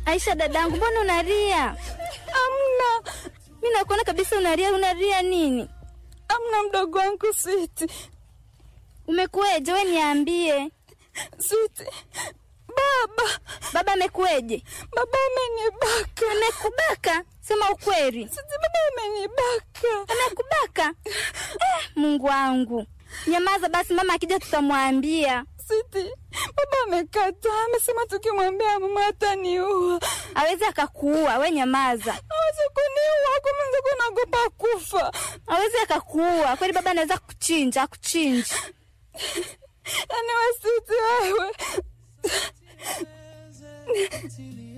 Aisha dadangu, mbona unalia? Amna, Mi nakuona kabisa unalia. Unalia nini? amna mdogo wangu Switi. Umekueje? We niambie, Switi, baba, baba amekueje? baba amenibaka. Amekubaka? Sema ukweli. Switi, baba amenibaka. Amekubaka? Eh, Mungu wangu, nyamaza basi, mama akija tutamwambia. Switi, baba amekataa, amesema tukimwambia mama ataniua. Awezi akakuua, we nyamaza. Hawezi kuniua, kumenzako naogopa kufa. Awezi akakuua kweli, baba anaweza kuchinja, akuchinja. Yaani we Switi, wewe